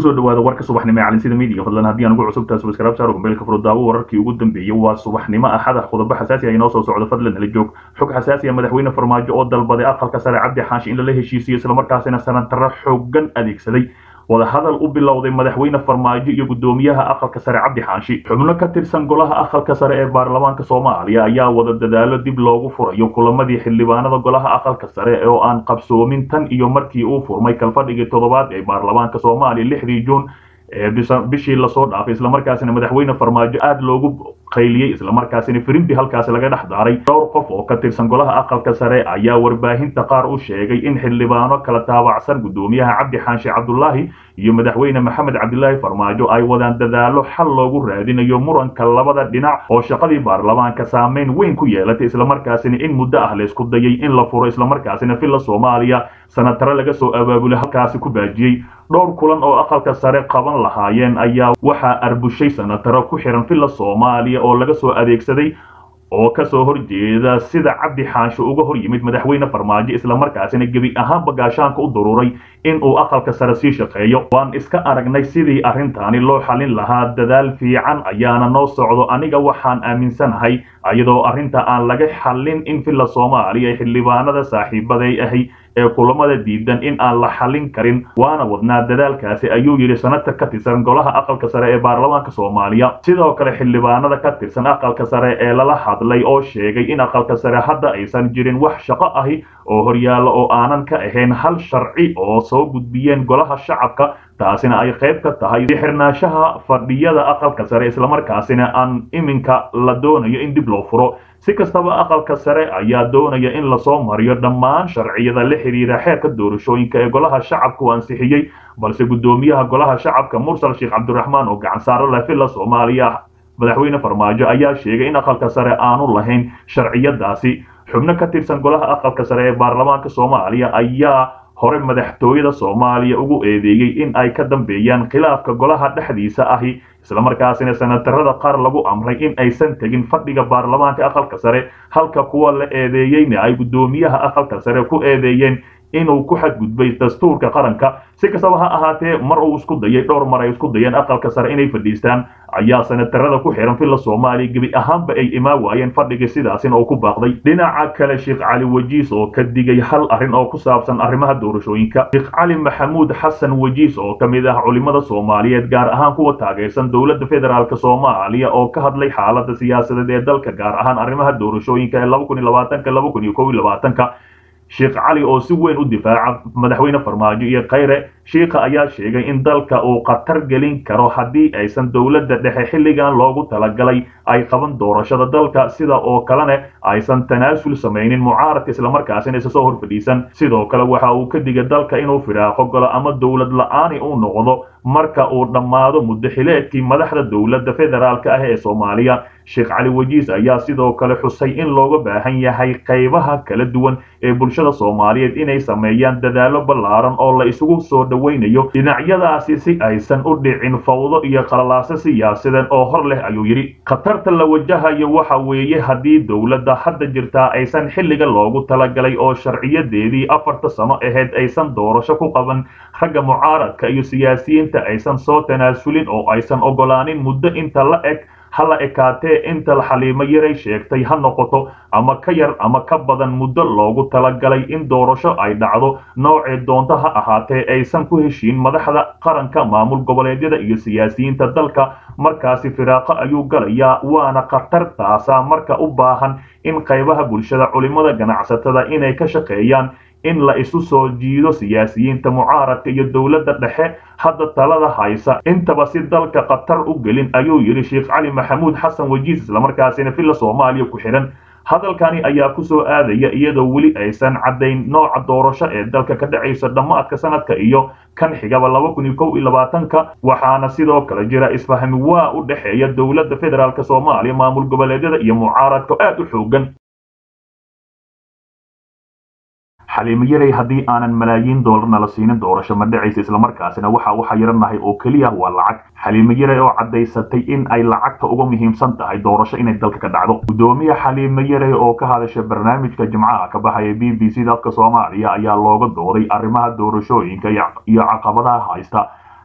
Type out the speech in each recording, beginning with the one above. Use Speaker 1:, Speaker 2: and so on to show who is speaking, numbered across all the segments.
Speaker 1: kusoo dhawaada warka subaxnimo ee calinsida midiga fadlan haddii aan ugu cusubtahay subscribe saaro gombeelka furudaawo wararkii ugu dambeeyey waa subaxnimo axada qodobo xasaasi ah inoo soo socdo fadlan nala joog xog xasaasi ah madaxweyne farmaajo oo dalbaday aqalka sare cabdi xaashi in lala heshiisiyo islamarkaasina sanataro xoogan adeegsaday wadahadal u bilowday madaxweyne farmaajo iyo guddoomiyaha aqalka sare cabdi xaashi xubno ka tirsan golaha aqalka sare ee baarlamaanka soomaaliya ayaa wada dadaalo dib loogu furayo kulamadii xildhibaanada golaha aqalka sare oo aan qabsoomin tan iyo markii uu furmay kalfadhigii toddobaad ee baarlamaanka soomaaliya lixdii juun ee bishii lasoo dhaafay islamarkaasina madaxweyne farmaajo aada loogu qayliyey islamarkaasina firimbi halkaasi laga dhex daaray dhowr qof oo ka tirsan golaha aqalka sare ayaa warbaahinta qaar u sheegay in xildhibaano kala taabacsan guddoomiyaha cabdi xaashi cabdulaahi iyo madaxweyne maxamed cabdilaahi farmaajo ay wadaan dadaalo xal loogu raadinayo muranka labada dhinac oo shaqadii baarlamaanka saameyn weyn ku yeelatay islamarkaasina in muddo ah laysku dayay in la furo islamarkaasina villa soomaaliya sanatare laga soo abaabulay halkaasi ku baajiyey dhowr kulan oo aqalka sare qaban lahaayeen ayaa waxaa arbushay sanataro ku xiran villa soomaaliya oo laga soo adeegsaday oo kasoo horjeeda sida cabdi xaashi uga hor yimid madaxweyne farmaajo islamarkaasina gebi ahaanba gaashaanka u daruuray in uu aqalka sare sii shaqeeyo waan iska aragnay sidii arrintaani loo xalin lahaa dadaal fiican ayaana noo socdo aniga waxaan aaminsanahay iyadoo arrinta aan laga xallin in villa soomaaliya ee xildhibaanada saaxiibaday ahi ee kulamada diidan in aan la xallin karin waana wadnaa dadaalkaasi ayuu yidhi sanatar ka tirsan golaha aqalka sare ee baarlamaanka soomaaliya sidoo kale xildhibaanada ka tirsan aqalka sare ee lala hadlay oo sheegay in aqalka sare hadda aysan jirin wax shaqo ahi oo horyaalla oo aanan ka ahayn hal sharci oo soo gudbiyeen golaha shacabka taasina ay qayb ka tahay xirnaanshaha fadhiyada aqalka sare islamarkaasina aan iminka la doonayo in dib loo furo si kastaba aqalka sare ayaa doonaya in lasoo mariyo dhammaan sharciyada la xiriira xeerka doorashooyinka ee golaha shacabka uu ansixiyey balse guddoomiyaha golaha shacabka mursal sheekh cabdiraxmaan oo gacan saaro leh villa soomaaliya madaxweyne farmaajo ayaa sheegay in aqalka sare aanu lahayn sharciyadaasi xubno ka tirsan golaha aqalka sare ee baarlamaanka soomaaliya ayaa hore madaxtooyada soomaaliya ugu eedeeyey in ay ka dambeeyaan khilaafka golaha dhexdiisa ahi islamarkaasina sanatarada qaar lagu amray in aysan tegin fadhiga baarlamaanka aqalka sare halka kuwa la eedeeyeyna ay guddoomiyaha aqalka sare ku eedeeyeen inuu ku xadgudbay dastuurka qaranka si kastaba ha ahaatee mar uu isku dayay dhowr mar ay isku dayeen aqalka sare inay fadhiistaan ayaa sanatarada ku xiran villa soomaaliya gebi ahaanba ay imaan waayeen fadhigii sidaasina uu ku baaqday dhinaca kale sheekh cali wajiis oo ka digay hal arrin oo ku saabsan arrimaha doorashooyinka sheekh cali maxamuud xasan wajiis oo ka mid ah culimada soomaaliyeed gaar ahaan kuwa taageersan dowladda federaalk soomaaliya oo ka hadlay xaalada siyaasadeed ee dalka gaar ahaan arrimaha doorashooyinka ee laba kun iyo labaatanka laba kun iyo kow iyo labaatanka sheekh cali oo si weyn u difaaca madaxweyne farmaajo iyo khayre shiikha ayaa sheegay in dalka uu khatar gelin karo haddii aysan dowladda dhexe xilligan loogu talagalay ay qaban doorashada dalka sida oo kalena aysan tanaasul samaynin mucaaradka islamarkaasina isa soo hor fadhiisan sidoo kale waxa uu ka digay dalka inuu firaaqo galo ama dowlad la-aani uu noqdo marka uu dhammaado muddo xileedkii madaxda dowladda federaalka ah ee soomaaliya sheekh cali wajiis ayaa sidoo kale xusay in looga baahan yahay qaybaha kala duwan ee bulshada soomaaliyeed inay sameeyaan dadaalo ballaaran oo la isugu soo dhowaynayo dhinacyadaasi si aysan u dhicin fawdo iyo qalalaaso siyaasadeed oo hor leh ayuu yidhi khatarta la wajahayo waxa weeye haddii dowladda hadda jirtaa aysan xilliga loogu talagalay oo sharciyadeedii afarta sano ahayd aysan doorasho ku qaban ragga mucaaradka iyo siyaasiyiinta aysan soo tanaasulin oo aysan ogolaanin muddo inta la eg hala ekaatee inta xaliimo yaray sheegtay ha noqoto ama ka yar ama ka badan muddo loogu talagalay in doorasho ay dhacdo noocee doonto ha ahaatee aysan ku heshiin madaxda qaranka maamul goboleedyada iyo siyaasiyiinta dalka markaasi firaaqo ayuu galayaa waana khatartaasa marka u baahan in qaybaha bulshada culimada ganacsatada inay ka shaqeeyaan in la isu soo jiido siyaasiyiinta mucaaradka iyo dowladda dhexe hadda talada haysa intaba si dalka khatar u gelin ayuu yidhi sheekh cali maxamuud xasan wajiis islamarkaasina villa soomaaliya ku xidhan hadalkani ayaa kusoo aadaya iyadoo weli aysan caddayn nooca doorasho ee dalka ka dhacaysa dhammaadka sanadka iyo kan xigaba laba kun iyo kow iyo labaatanka waxaana sidoo kale jira isfahmi waa u dhexeeya dowladda federaalk soomaaliya maamul goboleedyada iyo mucaaradka aad u xoogan xaliimo yaray haddii aanan malaayiin doolarna la siinin doorasho ma dhacaysa islamarkaasina waxa u xayiranahay oo keliya waa lacag xaliimo yaray oo caddaysatay in ay lacagta uga muhiimsan tahay doorasho inay dalka ka dhacdo guddoomiye xaliimo yaray oo ka hadasha barnaamijka jimcaha ka baxaya b b c dadka soomaaliya ayaa looga dooday arrimaha doorashooyinka iyo caqabadaha haysta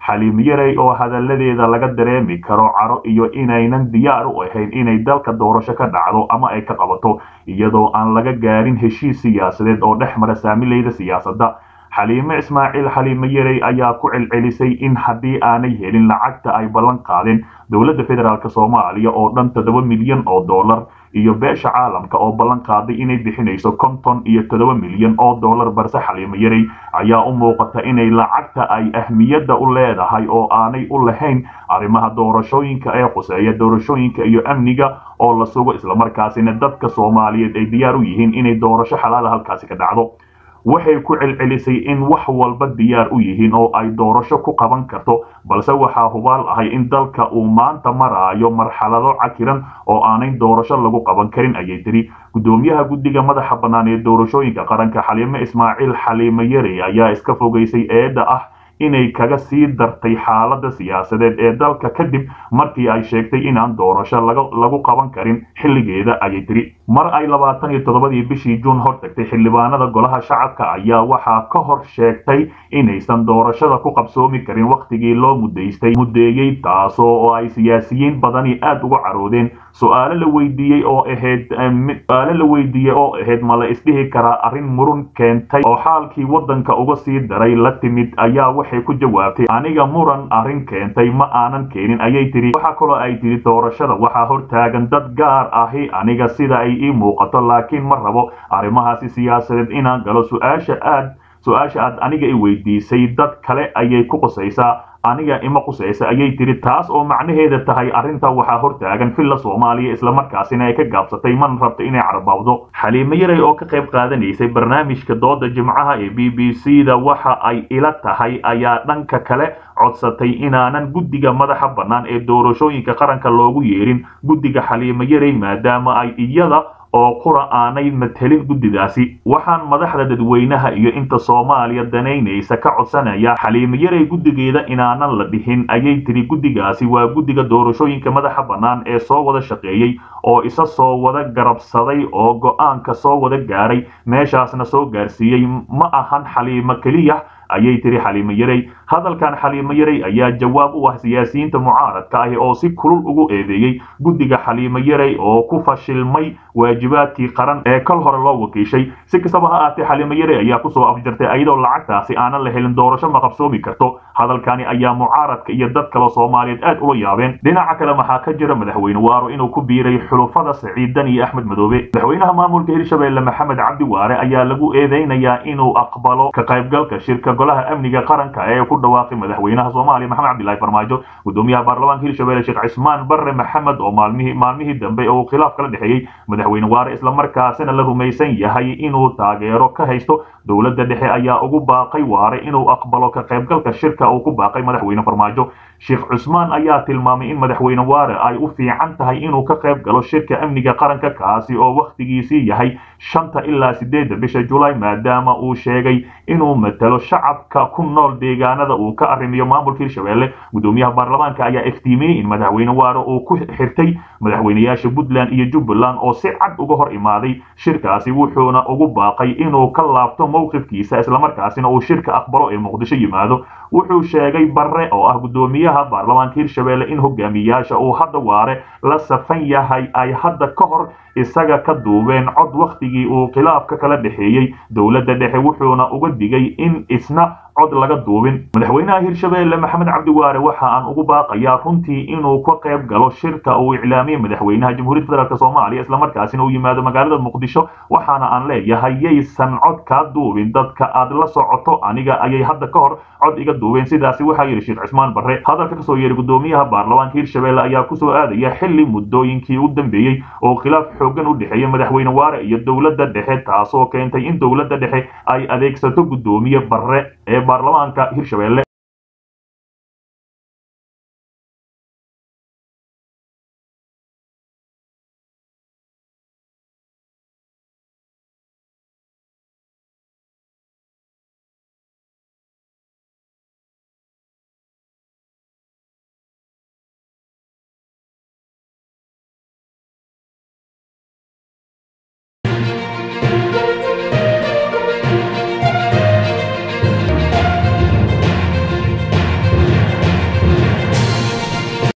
Speaker 1: xaliimo yarey oo hadalladeeda laga dareemi karo caro iyo inaynan diyaar u ahayn inay dalka doorasho ka dhacdo ama ay ka qabato iyadoo aan laga gaarin heshiis siyaasadeed oo dhex mara saamileyda siyaasadda xaliime ismaaciil xaliime yarey ayaa ku celcelisay in haddii aanay helin lacagta ay ballan qaadeen dowladda federaalk soomaaliya oo dhan toddoba milyan oo dollar iyo beesha caalamka oo ballan qaaday inay bixinayso konton iyo toddoba milyan oo dollar balse xaliimo yarey ayaa u muuqata inay lacagta ay ahmiyadda u leedahay oo aanay u lahayn arrimaha doorashooyinka ee quseeya doorashooyinka iyo amniga oo la sugo islamarkaasina dadka soomaaliyeed ay diyaar u yihiin inay doorasho xalaala halkaasi ka dhacdo waxay ku celcelisay in wax walba diyaar u yihiin oo ay doorasho ku qaban karto balse waxaa hubaal ahay in dalka uu maanta maraayo marxalado cakiran oo aanay doorasho lagu qaban karin ayay tiri gudoomiyaha guddiga madaxa bannaan ee doorashooyinka qaranka xaliime ismaaciil xaliime yarey ayaa iska fogaysay eedda ah inay kaga sii dartay xaaladda siyaasadeed ee dalka kadib markii ay sheegtay inaan doorasho lagu qaban karin xilligeeda ayay tiri mar ay labaatan iyo toddobadii bishii juun hortagtay xildhibaanada golaha shacabka ayaa waxaa ka hor sheegtay inaysan doorashada ku qabsoomi karin wakhtigii loo mudaystay muddeeyey taasoo oo ay siyaasiyiin badani aad uga caroodeen su-aalo la weydiiyey oo ahayd su-aalo la weydiiyey oo ahayd ma la isdhihi karaa arrin murun keentay oo xaalkii waddanka uga sii daray la timid ayaa waxay ku jawaabtay aniga muran arrin keentay ma aanan keenin ayay tiri waxaa kaloo ay tiri doorashada waxaa hortaagan dad gaar ahi aniga sida ay ii muuqato laakiin ma rabo arrimahaasi siyaasadeed inaan galo su-aasha aad su-aasha aad aniga i weydiisay dad kale ayay ku qusaysaa aniga ima qusaysa ayay tiri taas oo macnaheeda tahay arrinta waxaa hortaagan villa soomaaliya islamarkaasina ay ka gaabsatay mana rabto inay carbaawdo xaliimo yarey oo ka qayb qaadanaysay barnaamijka dooda jimcaha ee b b c da waxa ay ila tahay ayaa dhanka kale codsatay inaanan guddiga madaxa bannaan ee doorashooyinka qaranka loogu yeerin guddiga xaliimo yarey maadaama ay iyada oo qura aanay matelin guddidaasi waxaan madaxda dadweynaha iyo inta soomaaliya danaynaysa ka codsanaya xaliimo yarey guddigeeda inaanan la dhihin ayay tiri guddigaasi waa guddiga doorashooyinka madaxa bannaan ee soo wada shaqeeyey oo isa soo wada garabsaday oo go-aanka soo wada gaaray meeshaasna soo gaarsiiyey ma ahan xaliimo keliya ayay tiri xaliimo yarey hadalkan xaliimo yarey ayaa jawaab u ah siyaasiyiinta mucaaradka ahi oo si kulul ugu eedeeyey guddiga xaliimo yarey oo ku fashilmay waajibaadkii qaran ee kal hore loo wakiishay si kastaba ha aatee xaliimo yarey ayaa kusoo afjartay ayadoo lacagtaasi aanan la helin doorasho ma qabsoomi karto hadalkani ayaa mucaaradka iyo dad kale soomaaliyeed aad ula yaabeen dhinaca kale maxaa ka jira madaxweyne waaro inuu ku biiray xulufada saciidan iyo axmed madoobe madaxweynaha maamulka hirshabeelle maxamed cabdi waare ayaa lagu eedeynayaa inuu aqbalo ka qaybgalka shirka golaha amniga qaranka ee ku dhawaaqay madaxweynaha soomaaliya maxamed cabdillahi farmaajo gudoomiyaha baarlamaanka hirshabelle sheekh cismaan barre maxamed oo maalmihii maalmihii dambe oo khilaaf kala dhexeeyey madaxweyne waare islamarkaasina la rumaysan yahay inuu taageero ka haysto dowladda dhexe ayaa ugu baaqay waare inuu aqbalo ka qaybgalka shirka uu ku baaqay madaxweyne farmaajo sheekh cusmaan ayaa tilmaamay in madaxweyne waare ay u fiican tahay inuu ka qayb galo shirka amniga qaranka kaasi oo wakhtigiisii yahay shanta ilaa sideedda bisha julaay maadaama uu sheegay inuu matalo shacabka ku nool deegaanada uu ka arrimiyo maamulka hirshabelle gudoomiyaha baarlamaanka ayaa iftiimiyey in madaxweyne waare uu ku xirtay madaxweyneyaasha puntland iyo jubbaland oo si cad uga hor imaaday shirkaasi wuxuuna ugu baaqay inuu ka laabto mowqifkiisa islamarkaasina uu shirka aqbalo ee muqdisho yimaado wuxuu sheegay barre oo ah gudoomiyaha baarlamaanka hirshabelle in hogaamiyaasha uu hadda waare la safan yahay ay hadda ka hor isaga ka duubeen cod wakhtigii uu khilaafka kala dhexeeyey dowladda dhexe wuxuuna uga digay in isna cod laga duubin madaxweynaha hirshabelle maxamed cabdi waare waxa aan ugu baaqayaa runtii inuu ka qayb galo shirka uu iclaamiyey madaxweynaha jamhuuriyadda federaalk soomaaliya islamarkaasina uu yimaado magaalada muqdisho waxaana aan leeyahay yaysan cod kaa duubin dadka aad la socoto aniga ayay hadda ka hor cod iga duubeen sidaasi waxaa yidhi sheekh cismaan barre hadalka kasoo yeeray gudoomiyaha baarlamaanka hirshabelle ayaa kusoo aadaya xili muddooyinkii u dambeeyey oo khilaaf xoogan u dhexeeya madaxweyne waare iyo dowladda dhexe taasoo keentay in dowladda dhexe ay adeegsato gudoomiye barre ee baarlamaanka hirshabelle